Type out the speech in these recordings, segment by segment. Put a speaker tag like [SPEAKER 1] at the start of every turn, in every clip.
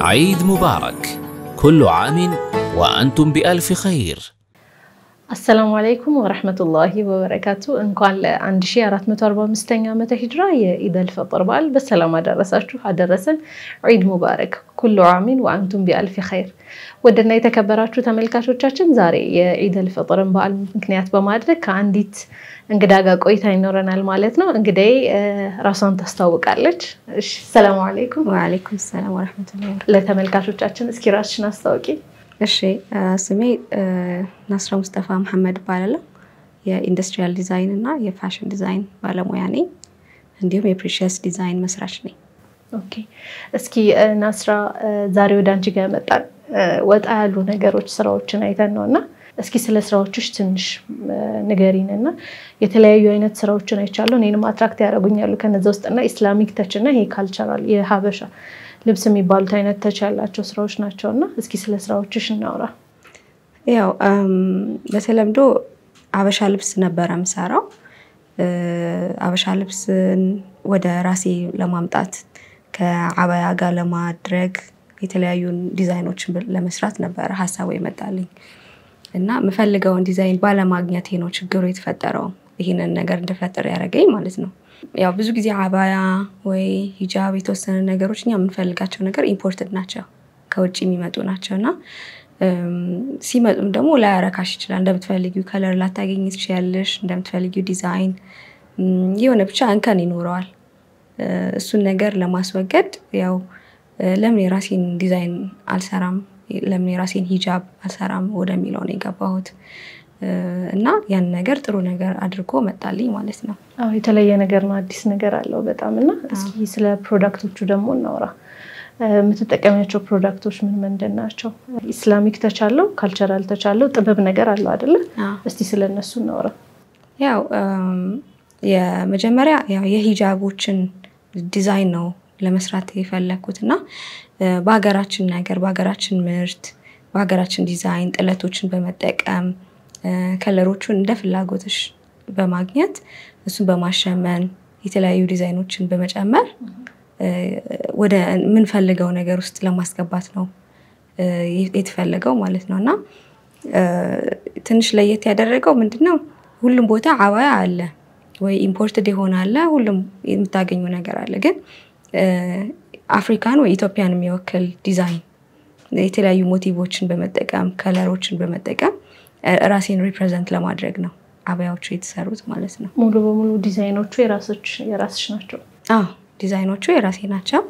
[SPEAKER 1] عيد مبارك كل عام وأنتم بألف خير
[SPEAKER 2] አሰላሙ አለይኩም ወረህመቱላሂ ወበረካቱ። እንኳን ለ1445ኛ ዓመተ ሂጅራ የኢደል ፈጥር በዓል በሰላም አደረሳችሁ አደረሰን። ዒድ ሙባረክ ኩሉ ዓሚን ወአንቱም ቢአልፊ ኸይር። ወደና የተከበራችሁ ተመልካቾቻችን ዛሬ የኢደል ፈጥርን በዓል ምክንያት በማድረግ ከአንዲት እንግዳ ጋር ቆይታ ይኖረናል ማለት ነው። እንግዳዬ ራሷን ታስታውቃለች። እሺ፣ ሰላሙ አለይኩም።
[SPEAKER 3] ወአለይኩም ሰላም ወረህመቱላሂ
[SPEAKER 2] ለተመልካቾቻችን እስኪ ራስሽን አስታውቂ።
[SPEAKER 3] እሺ ስሜ ናስራ ሙስጠፋ መሐመድ እባላለሁ። የኢንዱስትሪያል ዲዛይን እና የፋሽን ዲዛይን ባለሙያ ነኝ። እንዲሁም የፕሪሽስ ዲዛይን መስራች ነኝ።
[SPEAKER 2] ኦኬ እስኪ ናስራ ዛሬ ወደ አንቺ ጋር መጣን ወጣ ያሉ ነገሮች ስራዎችን አይተን ነው እና እስኪ ስለ ስራዎችሽ ትንሽ ንገሪን እና የተለያዩ አይነት ስራዎችን አይቻለሁ። እኔንም አትራክት ያደርጉኛሉ ከነዚ ውስጥ እና ኢስላሚክ ተች እና ይሄ ካልቸራል የሀበሻ ልብስ የሚባሉት አይነት ተች ያላቸው ስራዎች ናቸው እና እስኪ ስለ ስራዎችሽ እናውራ።
[SPEAKER 3] ያው በተለምዶ አበሻ ልብስ ነበረ የምሰራው። አበሻ ልብስን ወደ ራሴ ለማምጣት ከአበያ ጋር ለማድረግ የተለያዩ ዲዛይኖችን ለመስራት ነበረ ሀሳቡ የመጣልኝ እና የምፈልገውን ዲዛይን ባለማግኘቴ ነው ችግሩ የተፈጠረው። ይህንን ነገር እንድፈጥር ያደረገኝ ማለት ነው። ያው ብዙ ጊዜ አባያ ወይ ሂጃብ የተወሰነ ነገሮች እኛ የምንፈልጋቸው ነገር ኢምፖርትድ ናቸው፣ ከውጭ የሚመጡ ናቸው እና ሲመጡም ደግሞ ላያረካሽ ይችላል። እንደምትፈልጊው ከለር ላታገኝ ትችያለሽ። እንደምትፈልጊው ዲዛይን የሆነ ብቻ እንከን ይኖረዋል። እሱን ነገር ለማስወገድ ያው ለምን የራሴን ዲዛይን አልሰራም፣ ለምን የራሴን ሂጃብ አልሰራም ወደሚለው ነው የገባሁት እና ያን ነገር ጥሩ ነገር አድርጎ መጣልኝ ማለት ነው።
[SPEAKER 2] አዎ የተለየ ነገር ነው፣ አዲስ ነገር አለው በጣም እና እስኪ ስለ ፕሮዳክቶቹ ደግሞ እናውራ። የምትጠቀሚያቸው ፕሮዳክቶች ምን ምንድን ናቸው? ኢስላሚክ ተቻለው፣ ካልቸራል ተቻለው፣ ጥበብ ነገር አለው አይደለ? እስቲ ስለ እነሱ እናውራ።
[SPEAKER 3] ያው የመጀመሪያ ያው የሂጃቦችን ዲዛይን ነው ለመስራት የፈለግኩት እና በሀገራችን ነገር በሀገራችን ምርት በሀገራችን ዲዛይን ጥለቶችን በመጠቀም ከለሮቹን እንደ ፍላጎትሽ በማግኘት እሱን በማሸመን የተለያዩ ዲዛይኖችን በመጨመር ወደ የምንፈልገው ነገር ውስጥ ለማስገባት ነው የተፈለገው ማለት ነው እና ትንሽ ለየት ያደረገው ምንድነው ሁሉም ቦታ አባያ አለ ወይ ኢምፖርትድ የሆነ አለ፣ ሁሉም የምታገኙ ነገር አለ። ግን አፍሪካን ወይ ኢትዮጵያን የሚወክል ዲዛይን የተለያዩ ሞቲቮችን በመጠቀም ከለሮችን በመጠቀም ራሴን ሪፕሬዘንት ለማድረግ ነው አበያዎቹ የተሰሩት ማለት ነው።
[SPEAKER 2] ሙሉ በሙሉ ዲዛይኖቹ የራስሽ ናቸው?
[SPEAKER 3] አዎ ዲዛይኖቹ የራሴ ናቸው።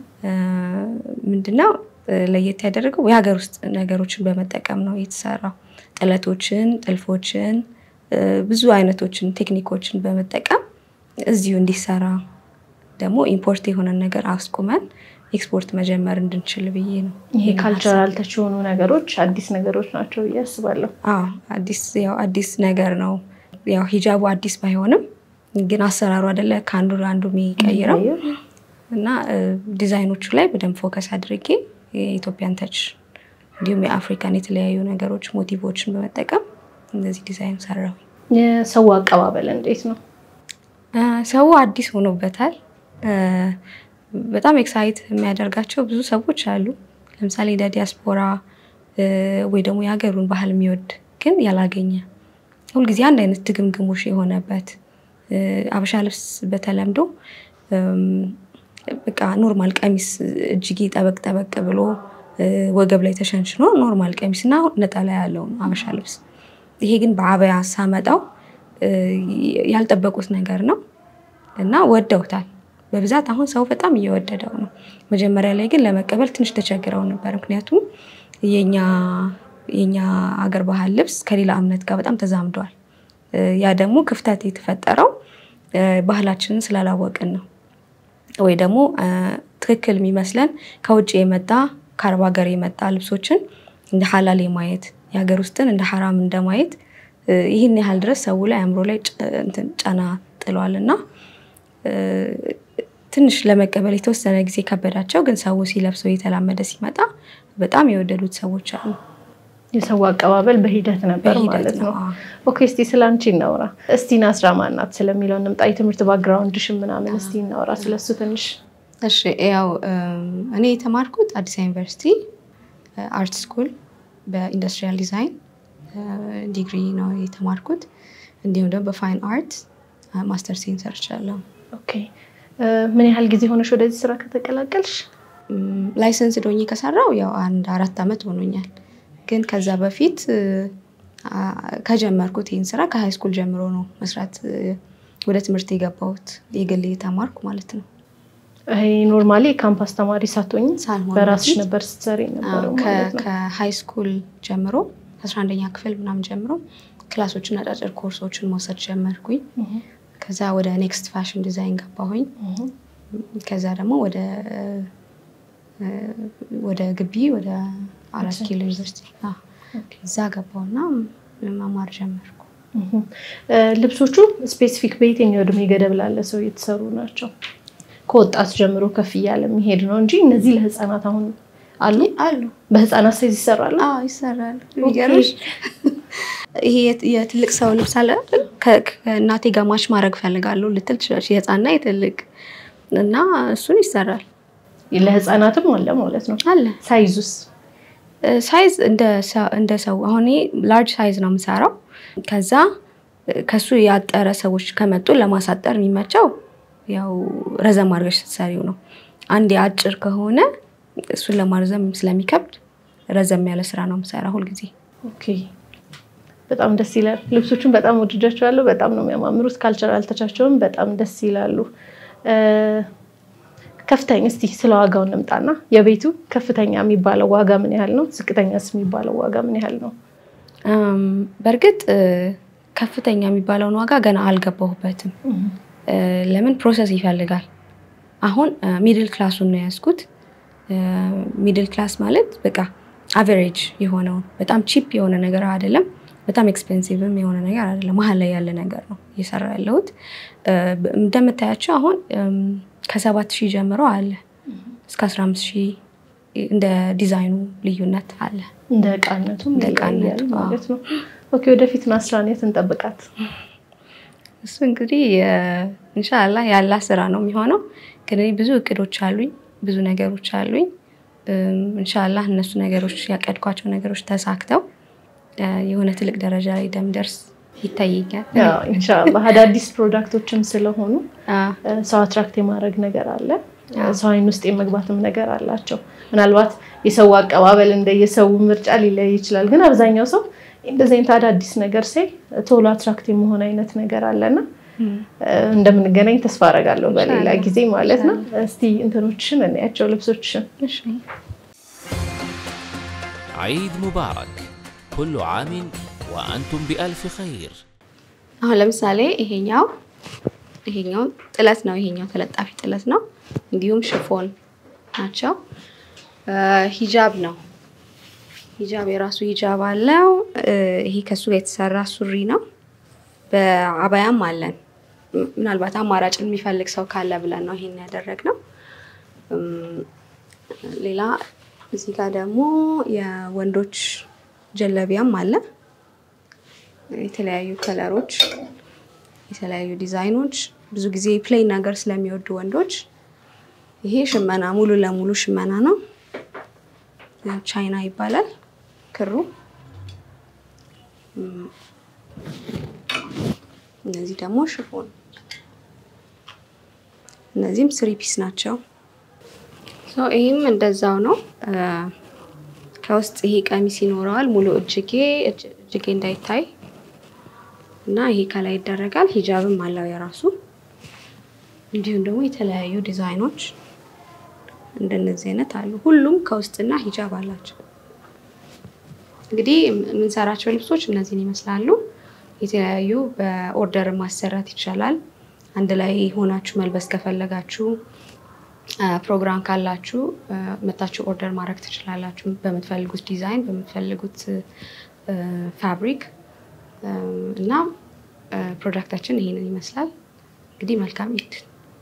[SPEAKER 3] ምንድነው ለየት ያደረገው የሀገር ውስጥ ነገሮችን በመጠቀም ነው የተሰራው። ጥለቶችን፣ ጥልፎችን፣ ብዙ አይነቶችን ቴክኒኮችን በመጠቀም እዚሁ እንዲሰራ ደግሞ ኢምፖርት የሆነን ነገር አስቁመን ኤክስፖርት መጀመር እንድንችል ብዬ ነው።
[SPEAKER 2] ይሄ ካልቸራል ተች የሆኑ ነገሮች አዲስ ነገሮች ናቸው ብዬ አስባለሁ።
[SPEAKER 3] አዎ አዲስ ያው አዲስ ነገር ነው። ያው ሂጃቡ አዲስ ባይሆንም ግን አሰራሩ አይደለ ከአንዱ አንዱ የሚቀይረው እና ዲዛይኖቹ ላይ በደንብ ፎከስ አድርጌ የኢትዮጵያን ተች እንዲሁም የአፍሪካን የተለያዩ ነገሮች ሞቲቮችን በመጠቀም እንደዚህ ዲዛይን ሰራው።
[SPEAKER 2] የሰው አቀባበል እንዴት ነው?
[SPEAKER 3] ሰው አዲስ ሆኖበታል። በጣም ኤክሳይት የሚያደርጋቸው ብዙ ሰዎች አሉ። ለምሳሌ እንደ ዲያስፖራ ወይ ደግሞ የሀገሩን ባህል የሚወድ ግን ያላገኘ ሁልጊዜ አንድ አይነት ድግምግሞሽ የሆነበት አበሻ ልብስ በተለምዶ በቃ ኖርማል ቀሚስ እጅጌ ጠበቅ ጠበቅ ብሎ ወገብ ላይ ተሸንሽኖ ኖርማል ቀሚስ እና ነጠላ ያለው ነው አበሻ ልብስ። ይሄ ግን በአበያ ሳመጣው ያልጠበቁት ነገር ነው እና ወደውታል። በብዛት አሁን ሰው በጣም እየወደደው ነው። መጀመሪያ ላይ ግን ለመቀበል ትንሽ ተቸግረው ነበር። ምክንያቱም የኛ አገር ባህል ልብስ ከሌላ እምነት ጋር በጣም ተዛምዷል። ያ ደግሞ ክፍተት የተፈጠረው ባህላችንን ስላላወቅን ነው። ወይ ደግሞ ትክክል የሚመስለን ከውጭ የመጣ ከአረብ ሀገር የመጣ ልብሶችን እንደ ሀላል የማየት የሀገር ውስጥን እንደ ሀራም እንደማየት ይህን ያህል ድረስ ሰው ላይ አእምሮ ላይ ጫና ጥሏል እና ትንሽ ለመቀበል የተወሰነ ጊዜ ከበዳቸው። ግን ሰው ሲለብሰው እየተላመደ ሲመጣ በጣም የወደዱት ሰዎች አሉ።
[SPEAKER 2] የሰው አቀባበል በሂደት ነበር ማለት ነው። ኦኬ እስቲ ስለ አንቺ እናውራ። እስቲ ናስራ ማናት ስለሚለው እንምጣ። የትምህርት ባክግራውንድሽን ምናምን እስቲ እናውራ ስለሱ ትንሽ።
[SPEAKER 3] እሺ ያው እኔ የተማርኩት አዲስ ዩኒቨርሲቲ አርት ስኩል በኢንዱስትሪያል ዲዛይን ዲግሪ ነው የተማርኩት። እንዲሁም ደግሞ በፋይን አርት ማስተር ሴን ሰርቻለሁ።
[SPEAKER 2] ኦኬ ምን ያህል ጊዜ ሆነሽ ወደዚህ ስራ ከተቀላቀልሽ?
[SPEAKER 3] ላይሰንስ ዶኜ ከሰራው ያው አንድ አራት ዓመት ሆኖኛል። ግን ከዛ በፊት ከጀመርኩት ይህን ስራ ከሃይ ስኩል ጀምሮ ነው መስራት ወደ ትምህርት የገባሁት የግል የተማርኩ ማለት ነው።
[SPEAKER 2] ይሄ ኖርማሊ የካምፓስ ተማሪ ሳትሆኝ
[SPEAKER 3] ሳልሆን
[SPEAKER 2] በራስሽ
[SPEAKER 3] በፊት
[SPEAKER 2] ነበር ስትሰሪ ነበረው ማለት ነው።
[SPEAKER 3] ከሃይ ስኩል ጀምሮ ከአስራ አንደኛ ክፍል ምናምን ጀምሮ ክላሶችን አጫጭር ኮርሶችን መውሰድ ጀመርኩኝ።
[SPEAKER 2] እህ
[SPEAKER 3] ከዛ ወደ ኔክስት ፋሽን ዲዛይን ገባሁኝ።
[SPEAKER 2] እህ
[SPEAKER 3] ከዛ ደግሞ ወደ ወደ ግቢ ወደ አራት ኪሎ ዩኒቨርሲቲ አዎ፣
[SPEAKER 2] ኦኬ።
[SPEAKER 3] እዛ ገባሁና መማር ጀመርኩ።
[SPEAKER 2] እህ ልብሶቹ ስፔሲፊክ በየትኛው እድሜ ገደብ ላለ ሰው የተሰሩ ናቸው? ከወጣት ጀምሮ ከፍ እያለ የሚሄድ ነው እንጂ እነዚህ ለህፃናት አሁን አሉ
[SPEAKER 3] አሉ
[SPEAKER 2] በህፃናት ሳይዝ ይሰራሉ።
[SPEAKER 3] አዎ ይሰራል። የሚገርምሽ ይሄ የት- የትልቅ ሰው ልብስ አለ አይደል? ከ- ከእናቴ ጋር ማች ማድረግ ፈልጋለሁ ልትል ትችላለች። የህፃንና የትልቅ እና እሱን ይሰራል
[SPEAKER 2] ለህፃናትም አለ ማለት ነው።
[SPEAKER 3] አለ
[SPEAKER 2] ሳይዙስ
[SPEAKER 3] ሳይዝ እንደ ሰ- እንደ ሰው አሁን ላርጅ ሳይዝ ነው የምሰራው። ከዛ ከሱ ያጠረ ሰዎች ከመጡ ለማሳጠር የሚመቸው ያው ረዘም አድርገሽ ስትሰሪው ነው። አንዴ አጭር ከሆነ እሱን ለማርዘም ስለሚከብድ ረዘም ያለ ስራ ነው የምሰራ ሁልጊዜ።
[SPEAKER 2] ኦኬ በጣም ደስ ይላል። ልብሶቹን በጣም ወድጃቸዋለሁ። በጣም ነው የሚያማምሩት። ካልቸራል ተቻቸውን በጣም ደስ ይላሉ። እ፣ ከፍተኛ እስቲ ስለ ዋጋው እንምጣና የቤቱ ከፍተኛ የሚባለው ዋጋ ምን ያህል ነው? ዝቅተኛስ የሚባለው ዋጋ ምን ያህል ነው?
[SPEAKER 3] እም፣ በእርግጥ እ፣ ከፍተኛ የሚባለውን ዋጋ ገና አልገባሁበትም። እ፣ ለምን ፕሮሰስ ይፈልጋል። አሁን ሚድል ክላሱን ነው የያዝኩት። ሚድል ክላስ ማለት በቃ አቨሬጅ የሆነውን በጣም ቺፕ የሆነ ነገር አይደለም፣ በጣም ኤክስፔንሲቭም የሆነ ነገር አይደለም። መሀል ላይ ያለ ነገር ነው እየሰራ ያለሁት። እ፣ እንደምታያቸው አሁን እም፣ ከሰባት ሺህ ጀምሮ አለ እስከ አስራ አምስት ሺህ እንደ ዲዛይኑ ልዩነት አለ።
[SPEAKER 2] እንደ እቃነቱ
[SPEAKER 3] እንደ እቃነቱ፣
[SPEAKER 2] ይለያያል ማለት ነው። ኦኬ ወደፊት ናስራን የት እንጠብቃት?
[SPEAKER 3] እሱ እንግዲህ እንሻላ ያላ ስራ ነው የሚሆነው። ግን እኔ ብዙ እቅዶች አሉኝ፣ ብዙ ነገሮች አሉኝ። እንሻላ እነሱ ነገሮች ያቀድኳቸው ነገሮች ተሳክተው እ፣ የሆነ ትልቅ ደረጃ ላይ እንደምደርስ ይታየኛል።
[SPEAKER 2] ያው ኢንሻላህ አዳዲስ ፕሮዳክቶችም ስለሆኑ
[SPEAKER 3] አ፣
[SPEAKER 2] እ፣ ሰው አትራክት የማድረግ ነገር አለ። ሰው አይን ውስጥ የመግባትም ነገር አላቸው። ምናልባት የሰው አቀባበል እንደየሰው ምርጫ ሊለይ ይችላል። ግን አብዛኛው ሰው እንደዚህ አይነት አዳዲስ ነገር ሳይ ቶሎ አትራክት የመሆን አይነት ነገር አለና
[SPEAKER 3] እም፣
[SPEAKER 2] እ፣ እንደምንገናኝ ተስፋ አደርጋለሁ በሌላ
[SPEAKER 3] ኢንሻአላህ።
[SPEAKER 2] ጊዜ ማለት ነው። እስቲ እንትኖችሽን እናያቸው ልብሶችሽን።
[SPEAKER 3] እሺ።
[SPEAKER 1] عيد مبارك كل عام وأنتم بألف خير
[SPEAKER 3] አሁን ለምሳሌ ይሄኛው ይሄኛው ጥለት ነው። ይሄኛው ተለጣፊ ጥለት ነው። እንዲሁም ሽፎን ናቸው። እ፣ ሂጃብ ነው። ሂጃብ የራሱ ሂጃብ አለው። እ፣ ይሄ ከሱ ጋር የተሰራ ሱሪ ነው። በአባያም አለን። ም- ምናልባት አማራጭ የሚፈልግ ሰው ካለ ብለን ነው ይሄን ያደረግነው። እም፣ ሌላ እዚህ ጋር ደግሞ የወንዶች ጀለቢያም አለ። የተለያዩ ከለሮች፣ የተለያዩ ዲዛይኖች። ብዙ ጊዜ ፕሌን ነገር ስለሚወዱ ወንዶች ይሄ ሽመና ሙሉ ለሙሉ ሽመና ነው። ቻይና ይባላል ክሩ። እም፣ እነዚህ ደግሞ ሽፎን፣ እነዚህም ስሪ ፒስ ናቸው። ሶ ይህም እንደዛው ነው። እ፣ ከውስጥ ይሄ ቀሚስ ይኖረዋል ሙሉ እጅጌ እጅ- እጅጌ እንዳይታይ እና ይሄ ከላይ ይደረጋል። ሂጃብም አለው የራሱ እንዲሁም ደግሞ የተለያዩ ዲዛይኖች እንደነዚህ አይነት አሉ። ሁሉም ከውስጥና ሂጃብ አላቸው። እንግዲህ የምንሰራቸው ልብሶች እነዚህን ይመስላሉ። የተለያዩ በኦርደር ማሰራት ይቻላል። አንድ ላይ ሆናችሁ መልበስ ከፈለጋችሁ አ፣ ፕሮግራም ካላችሁ አ፣ መታችሁ ኦርደር ማድረግ ትችላላችሁ። በምትፈልጉት ዲዛይን፣ በምትፈልጉት አ፣ ፋብሪክ አ፣ እና አ፣ ፕሮዳክታችን ይሄንን ይመስላል። እንግዲህ መልካም ኢድ።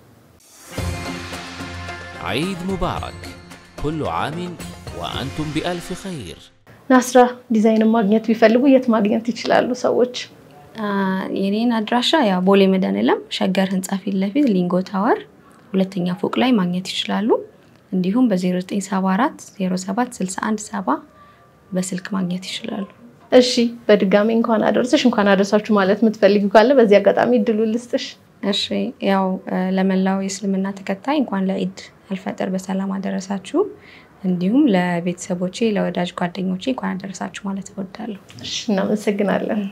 [SPEAKER 1] عيد مبارك كل عام وأنتم بألف خير
[SPEAKER 2] ናስራ ዲዛይንን ማግኘት ቢፈልጉ የት ማግኘት ይችላሉ ሰዎች?
[SPEAKER 3] አ፣ የኔን አድራሻ ያው ቦሌ መድኃኔዓለም ሸገር ህንፃ ፊት ለፊት ሊንጎ ታወር ሁለተኛ ፎቅ ላይ ማግኘት ይችላሉ። እንዲሁም በ0974 07 61 70 በስልክ ማግኘት ይችላሉ።
[SPEAKER 2] እሺ በድጋሚ እንኳን አደረሰሽ እንኳን አደረሳችሁ ማለት የምትፈልጊ ካለ በዚህ አጋጣሚ እድሉ ልስጥሽ።
[SPEAKER 3] እሺ ያው ለመላው የእስልምና ተከታይ እንኳን ለኢድ አልፈጥር በሰላም አደረሳችሁ። እንዲሁም ለቤተሰቦቼ ለወዳጅ ጓደኞቼ እንኳን አደረሳችሁ ማለት እወዳለሁ።
[SPEAKER 2] እሺ እናመሰግናለን።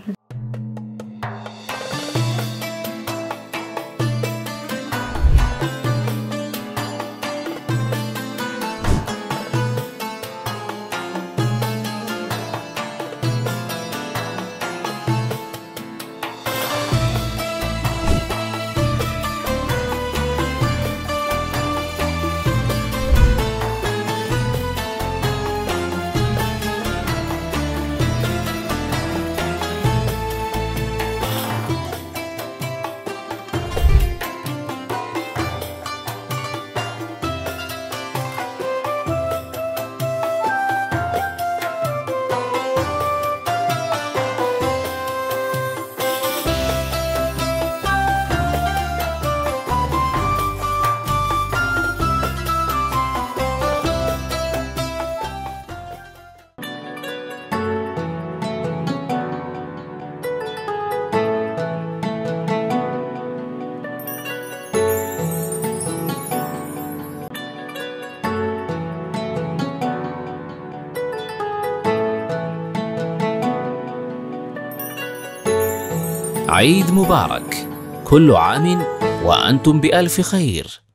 [SPEAKER 1] عيد مبارك كل عام وأنتم بألف خير